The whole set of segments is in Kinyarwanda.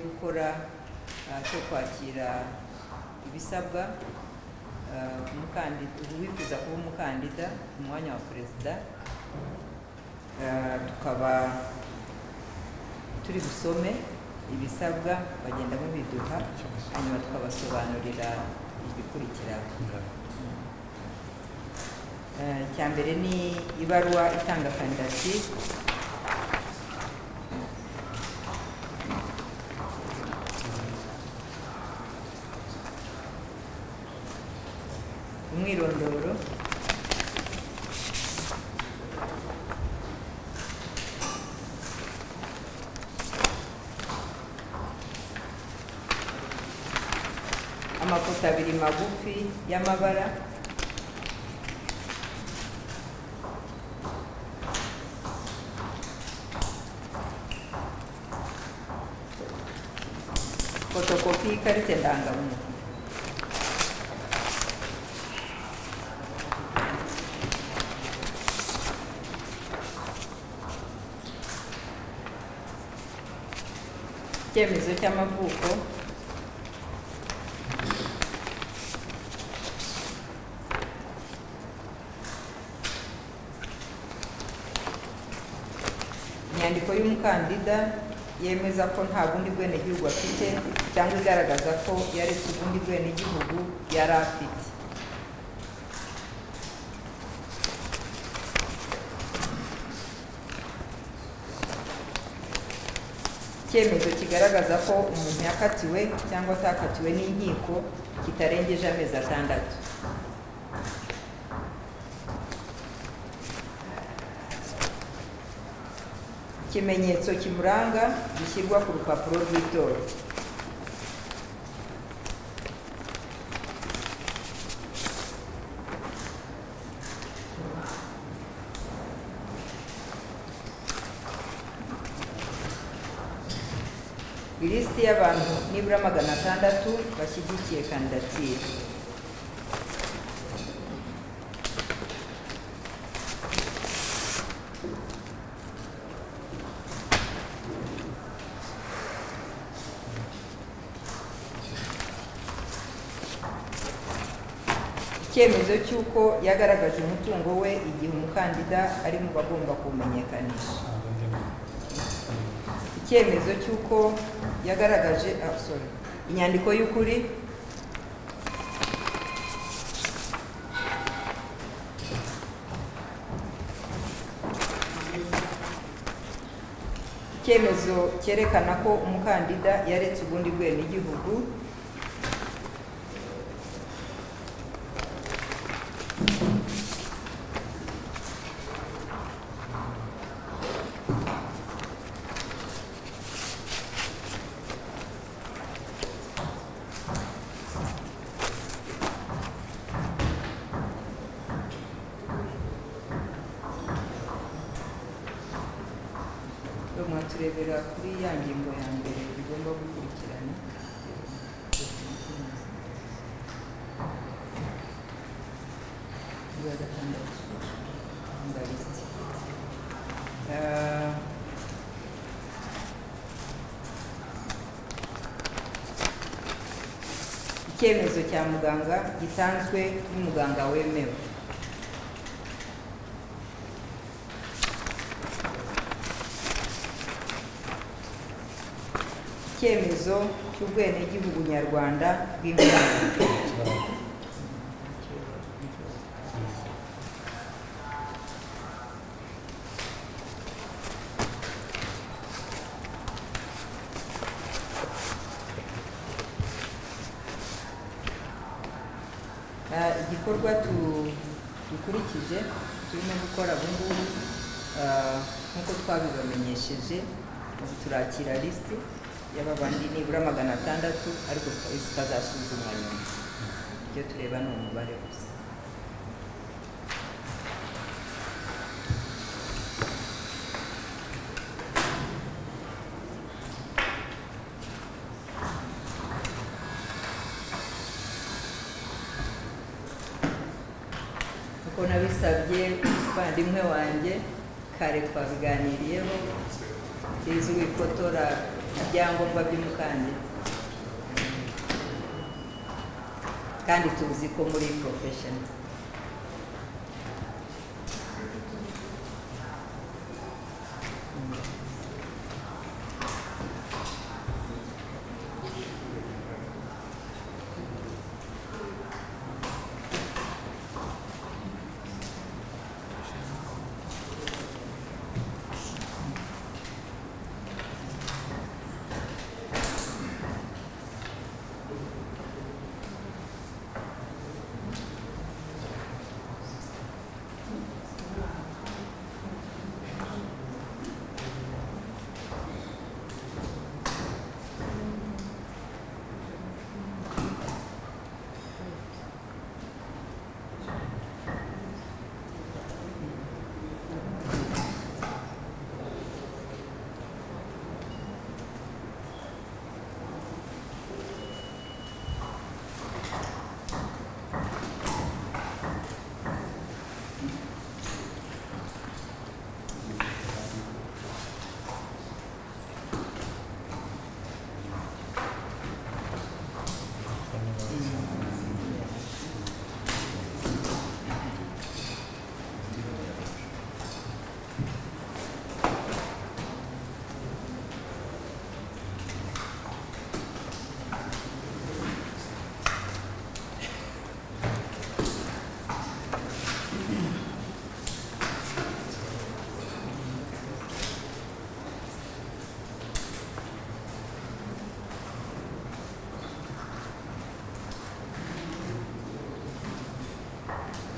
gukora ah, cyo kwakira ibisabwa ah, umukandida uwifuza kuba umukandida ku mwanya wa perezida Ah, tukaba turi busome ibisabwa bagenda babiduha hanyuma tukabasobanurira ibikurikira Eh, icya mbere ni ibaruwa itanga kandidatire umwirondoro amafoto abiri magufi y'amabara fotokopi y'ikarita ndangamuntu icyemezo cy'amavuko inyandiko y'umukandida yemeza ko nta bundi bwenegihugu afite cyangwa igaragaza ko yaretse ubundi bwenegihugu yari afite icyemezo kigaragaza ko umuntu yakatiwe cyangwa atakatiwe n'inkiko kitarengeje amezi atandatu ikimenyetso kimuranga gishyirwa ku rupapuro rw'itora ilisiti y'abantu nibura magana atandatu bashyigikiye kandidatire icyemezo cy'uko yagaragaje umutungo we igihe umukandida ari mu bagomba kuwumenyekanisha icyemezo cy'uko yagaragaje ah, sorry. inyandiko y'ukuri icyemezo cyerekana ko umukandida yaretse ubundi bwenegihugu Rero mwaturebera kuri ya ngingo ya mbere bigomba gukurikirana Iya, gatandatu. Ndabizi. Ah, icyemezo cya muganga gitanzwe n'umuganga wemewe icyemezo cy'ubwenegihugu nyarwanda bw'inkomoko Ah, igikorwa tu- dukurikije turimo gukora ubu ngubu ah, nk'uko twabibamenyesheje ubu turakira lisiti y'aba bandi nibura magana atandatu ariko zikazasuzumwa nyuma ibyo tureba ni umubare gusa kuko nabisabye umuvandimwe wanjye kare twabiganiriyeho tizi wifotora ibyangombwa by'umukandida kandi tuzi ko muri porofesheni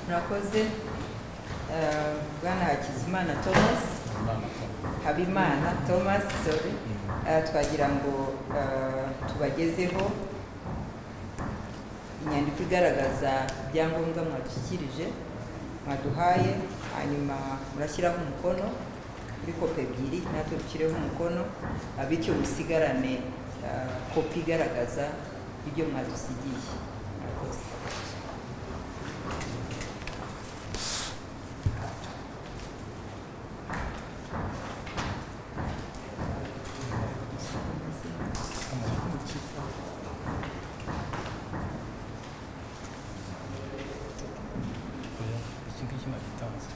murakoze eh, bwana hakizimana thomas habimana thomas sorry Eh, twagira ngo eh, tubagezeho inyandiko igaragaza ibyangombwa mwadushyikirije mwaduhaye hanyuma murashyiraho umukono kuri kopi ebyiri natwe dushyireho umukono ah, bityo musigarane ah, kopi igaragaza ibyo mwadusigiye murakoze iki ngiki nagitanze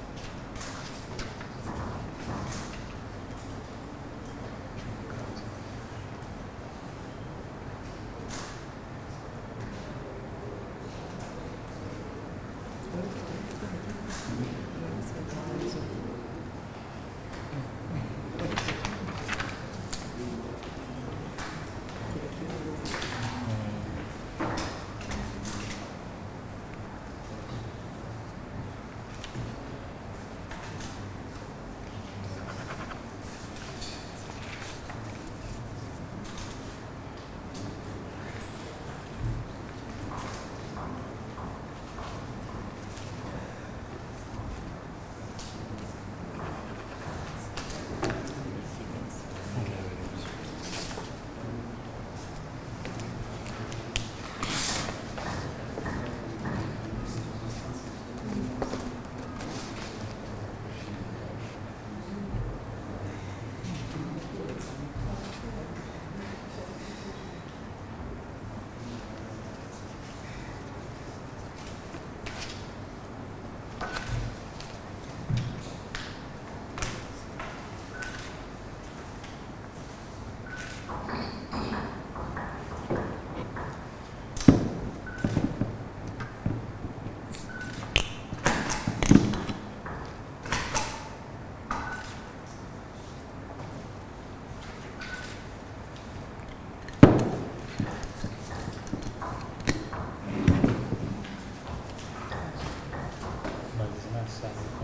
bagize n'asaza ko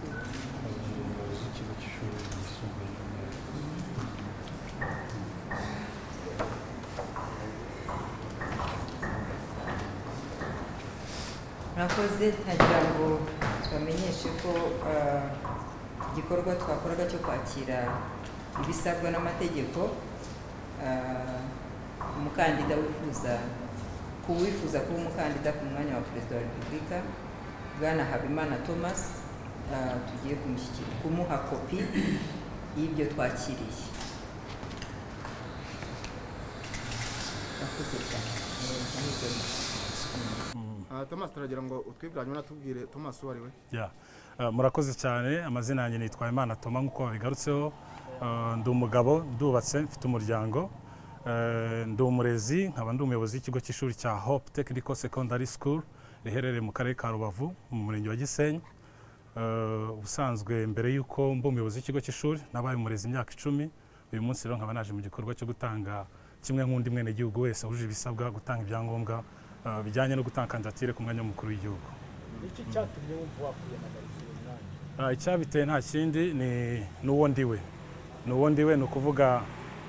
umuyobozi w'ikigo cy'ishuri ryisumbuye ry'umweru murakoze ntagira ngo tubamenyeshe ko eh, igikorwa twakoraga cyo kwakira ibisabwa n'amategeko eh, umukandida wifuza ku wifuza kuba umukandida ku mwanya wa perezida wa repubulika bwana habimana thomas eh, tugiye kumushyikira- kumuha kopi y'ibyo twakiriye Murakoze cyane. Ah, Thomas turagira ngo utwibwire hanyuma natubwire Thomas uwo ari we Yeah. Uh, murakoze cyane amazina yanjye nitwa Imana Toma nk'uko babigarutseho Uh, ndi umugabo ndubatse mfite umuryango Uh, ndi umurezi nkaba ndi umuyobozi w'ikigo cy'ishuri cya Hope Technical Secondary School riherereye mu karere ka Rubavu mu murenge wa Gisenyi Uh, ubusanzwe mbere y'uko mba umuyobozi w'ikigo cy'ishuri nabaye umurezi imyaka icumi uyu munsi rero nkaba naje mu gikorwa cyo gutanga kimwe nk'undi mwenegihugu wese wujuje ibisabwa gutanga ibyangombwa uh, bijyanye no gutanga kandidatire ku mwanya w'umukuru w'igihugu iki cyatumye wumva wakwiyamamariza uyu mwanya Ah, icyabiteye nta kindi ni n'uwo ndiwe ni uwo ndiwe ni ukuvuga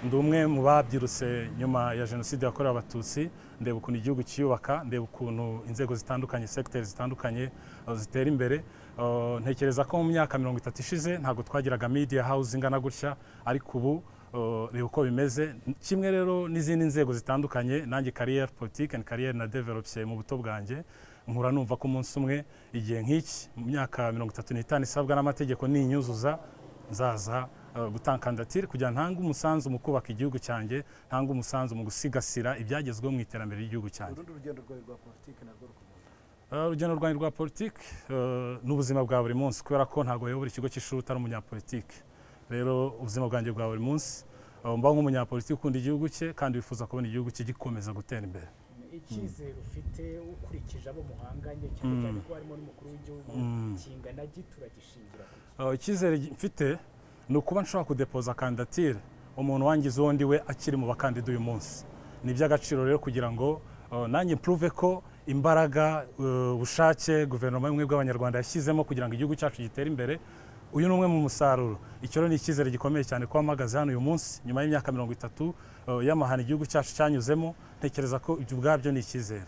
ndi umwe mu babyirutse nyuma ya jenoside yakorewe abatutsi ndeba ukuntu igihugu cyiyubaka ndeba ukuntu inzego zitandukanye segiteri zitandukanye ah, zitera imbere Ah, ntekereza ko mu myaka mirongo itatu ishize ntabwo twagiraga media house ingana gutya ariko ubu ah, reba uko bimeze kimwe rero n'izindi nzego zitandukanye nanjye kariyeri politiki and kariyeri na developse mu buto bwanjye nkura numva ko umunsi umwe igihe nk'iki mu myaka mirongo itatu n'itanu isabwa n'amategeko ninyuzuza nzaza eh, gutanga kandidatire kugira ngo ntange umusanzu mu kubaka igihugu cyanjye ntange umusanzu mu gusigasira ibyagezweho mu iterambere ry'igihugu cyanjye urundi rugendo rwawe rwa politiki narwo rukomeye Eh, urugendo rwanjye rwa politiki eh, ni ubuzima bwa buri munsi kubera ko ntabwo wayobora ikigo cy'ishuri utari umunyapolitiki rero ubuzima bwanjye bwa buri munsi eh, mbaho nk'umunyapolitiki ukunda igihugu cye kandi wifuza kubona igihugu cye gikomeza gutera imbere icyizere ufite ukurikije abo muhanganye cyane cyane ko harimo n'umukuru w'igihugu kingana gitura gishingira ku ki Uh, icyizere gi- mfite ni ukuba nshobora kudepoza kandidatire umuntu wangize uwo ndi we akiri mu bakandida uyu munsi ni iby'agaciro rero kugira ngo uh, nanjye mpuruve ko imbaraga uh, ubushake guverinoma y'ubumwe bw'abanyarwanda yashyizemo kugira ngo igihugu cyacu gitere imbere uyu ni umwe mu musaruro icyo rero ni icyizere gikomeye cyane ko mpagaze hano uyu munsi nyuma y'imyaka mirongo itatu uh, y'amahano igihugu cyacu cyanyuzemo ntekereza ko ibyo ubwabyo ni icyizere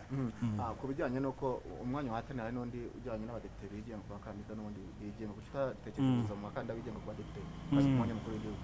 Ah, ku bijyanye n'uko umwanya wahatanira hari n'undi ujyanye n'abadepite bigenga ku bakandida n'ubundi bigenga kuki utatekereza mu bakandida bigenga ku badepite maze ku mwanya mukuru w'igihugu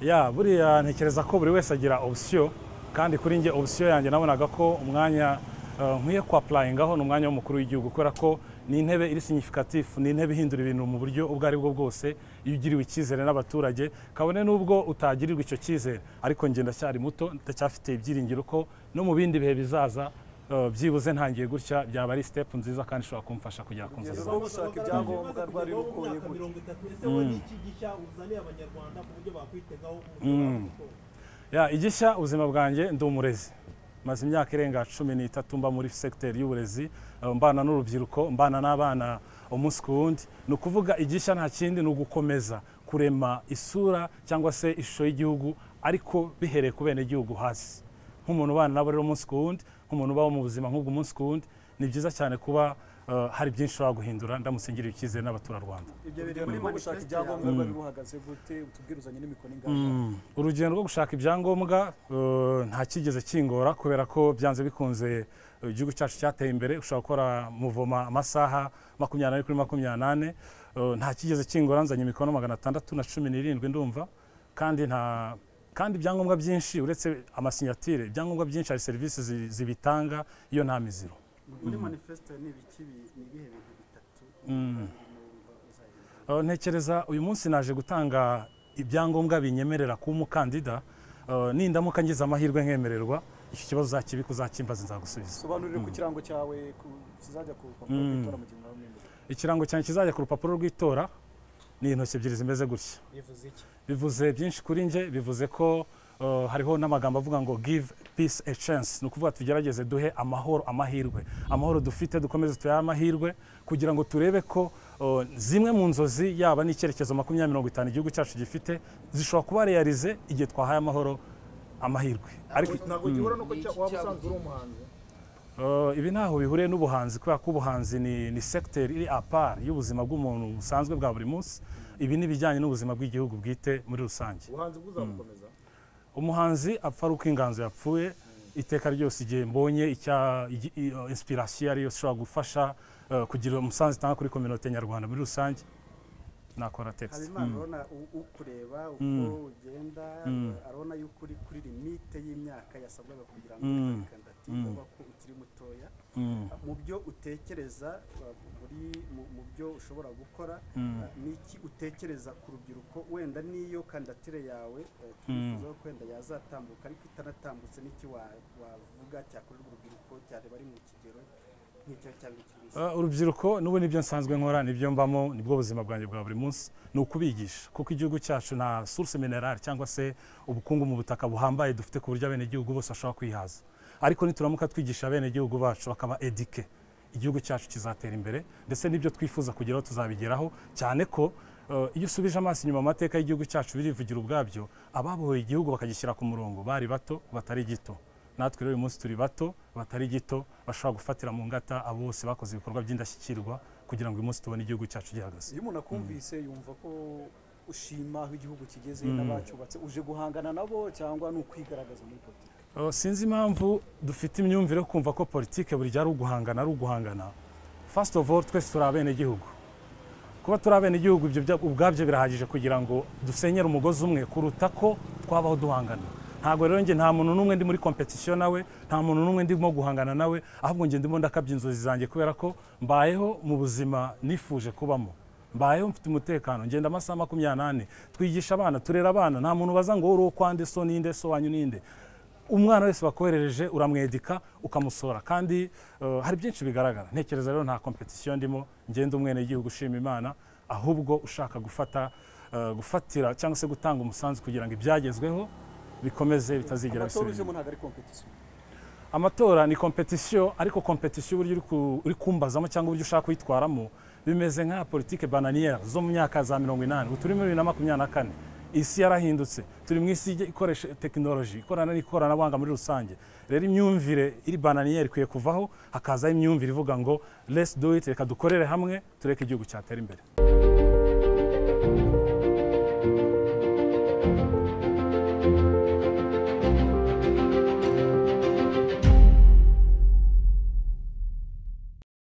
ya buriya ntekereza ko buri wese agira opsiyo kandi kuri njye opsiyo yanjye nabonaga ko umwanya eh, nkwiye kwapurayingaho ni umwanya w'umukuru w'igihugu kubera ko ni intebe iri signifikative ni intebe ihindura ibintu mu buryo ubwo ari bwo bwose iyo ugiriwe icyizere n'abaturage kabone n'ubwo utagirirwa icyo cyizere ariko njye ndacyari muto ndacyafite ibyiringiro ko no mu bindi bihe bizaza eh, byibuze ntangiye gutya byaba ari sitepu nziza kandi ishobora kumfasha kugera ku nzozi rwo zanjye. gushaka ibyangombwa rwari rukuye Imyaka gutya mirongo itatu ese wowe n'iki gishya uzaniye abanyarwanda ku buryo bakwitegaho umuco wabo gutoza? ya igishya ubuzima bwanjye ndi umurezi maze imyaka irenga cumi n'itatu mba muri segiteri y'uburezi eh, mbana n'urubyiruko mbana n'abana umunsi ku wundi ni ukuvuga igishya nta kindi ni ugukomeza kurema isura cyangwa se ishusho y'Igihugu ariko bihereye ku bene igihugu hasi nk'umuntu ubana nabo rero umunsi ku wundi nk'umuntu ubaho mu buzima nk'ubwo umunsi ku wundi ni byiza cyane kuba eh, hari byinshi ushobora guhindura ndamutse ngiriye icyizere n'abaturarwanda ibyo biri muri rwo gushaka ibyangombwa rwari ruhagaze gute utubwiruzanye n'imikono ingana Mm. urugendo rwo gushaka ibyangombwa eh, nta kigeze kingora kubera ko byanze bikunze eh, igihugu cyacu cyateye imbere ushobora gukora muvoma amasaha makumyabiri kuri makumyabiri eh, nta kigeze kingora nzanye imikono magana atandatu na cumi n'irindwi ndumva kandi nta kandi ibyangombwa byinshi uretse amasinyatire ibyangombwa byinshi hari serivisi zi- zibitanga iyo nta miziro muri manifesito ni ibiki bi- ni ibihe bintu bitatu Mm. Uh, ntekereza uyu munsi naje gutanga ibyangombwa binyemerera kuba umukandida Uh, nindamuka ngize amahirwe nkemererwa icyo kibazo uzakibika uzakimbaza nzagusubiza sobanurire ku kirango cyawe ku- kizajya ku rupapuro rw'itora mu gihe mwaba mwemeye ikirango cyanjye kizajya ku rupapuro rw'itora ni intoki ebyiri zimeze gutya bivuze iki bivuze byinshi kuri njye bivuze ko uh, hariho n'amagambo avuga ngo give peace a chance ni ukuvuga tugerageze duhe amahoro amahirwe amahoro dufite dukomeze tuyahe amahirwe kugira ngo turebe ko uh, zimwe mu nzozi yaba n'icyerekezo makumyabiri mirongo itanu igihugu cyacu gifite zishobora kuba realize igihe twahaye amahoro amahirwe ariko ntabwo gihura n'uko Ni iki waba cyabuze? usanzwe uri umuhanzi Uh, ibi ntaho bihuriye n'ubuhanzi kubera ko ubuhanzi ni, ni secteur iri apart y'ubuzima bw'umuntu busanzwe bwa buri munsi ibi ni ibijyanye n'ubuzima bw'igihugu bwite muri rusange ubuhanzi bw'uzabukomeza umuhanzi apfa ari uko inganzo yapfuye iteka ryose igihe mbonye icya igi- i- uh, inspiration ariyo ishobora gufasha uh, kugira umusanzu itanga kuri kominote nyarwanda muri rusange nakora text habimana urabona u- ukureba uko Mm. ugenda Mm. arabona yuko uri kuri limite y'imyaka yasabwaga kugira ngo Mm. ube kandidatire Mm. uba ko ukiri mutoya Mm, mu byo utekereza uh, muri mu- mu byo ushobora gukora mm, uh, niki utekereza ku rubyiruko wenda niyo kandidatire yawe uh, twifuza ko wenda yazatambuka ariko itanatambutse n'iki wa- wavuga cyakorerwa urubyiruko cyareba ari mu kigero nk'icyo cyangwa ikindi Uh, urubyiruko n'ubu nibyo nsanzwe nkora nibyo mbamo nibwo buzima bwanjye bwa buri munsi ni ukubigisha kuko igihugu cyacu nta source minerale cyangwa se ubukungu mu butaka buhambaye dufite ku buryo abenegihugu bose bashobora kwihaza ariko nituramuka twigisha abenegihugu bacu bakaba edike igihugu cyacu kizatera imbere ndetse n'ibyo twifuza kugeraho tuzabigeraho cyane ko uh, iyo usubije amaso inyuma mu mateka y'igihugu cyacu birivugira ubwabyo ababohoye igihugu bakagishyira ku murongo bari bato batari gito natwe rero uyu munsi turi bato batari gito bashobora gufatira mu ngata abo bose bakoze ibikorwa by'indashyikirwa kugira ngo uyu munsi tubone igihugu cyacu gihagaze iyo umuntu akumvise yumva ko ushima aho igihugu kigeze Mm. n'abacyubatse uje guhangana nabo cyangwa ni ukwigaragaza muri politiki Uh, sinzi impamvu dufite imyumvire yo kumva ko politike buri gihe ari uguhangana ari uguhangana first of all twese turi abenegihugu kuba turi abenegihugu ibyo bya- ubwabyo birahagije kugira ngo dusenyere umugozi umwe kuruta ko twabaho duhangana ntabwo rero njye nta muntu n'umwe ndi muri competition nawe nta muntu n'umwe ndimo guhangana nawe ahubwo njye ndimo ndakabya inzozi zanjye kubera ko mbayeho mu buzima nifuje kubamo mbayeho mfite umutekano ngenda amasaha makumyabiri n'ane twigisha abana turera abana nta muntu baza ngo wowe kwande so ninde so wanyu ninde umwana wese wakoherereje uramwedika ukamusora kandi eh, hari byinshi bigaragara ntekereza rero nta competition ndimo ngenda umwenegihugu ushima imana ahubwo ushaka gufata eh, gufatira cyangwa se gutanga umusanzu kugira ngo ibyagezweho bikomeze bitazigera amatora bisubira ujemo inyuma. ntabwo ari kompetisiyo amatora ni competition ariko competition uburyo uri ku- uri kumbazamo cyangwa uburyo ushaka kuyitwaramo bimeze nka politike bananière zo mu myaka za mirongo inani ubu turi muri bibiri na makumyabiri na kane isi yarahindutse turi mu isi ijya ikoresha tekinoloji ikorana n'ikoranabuhanga muri rusange rero imyumvire iri bananière ikwiye kuvaho hakazaho imyumvire ivuga ngo let's do it reka dukorere hamwe tureke igihugu cyatera imbere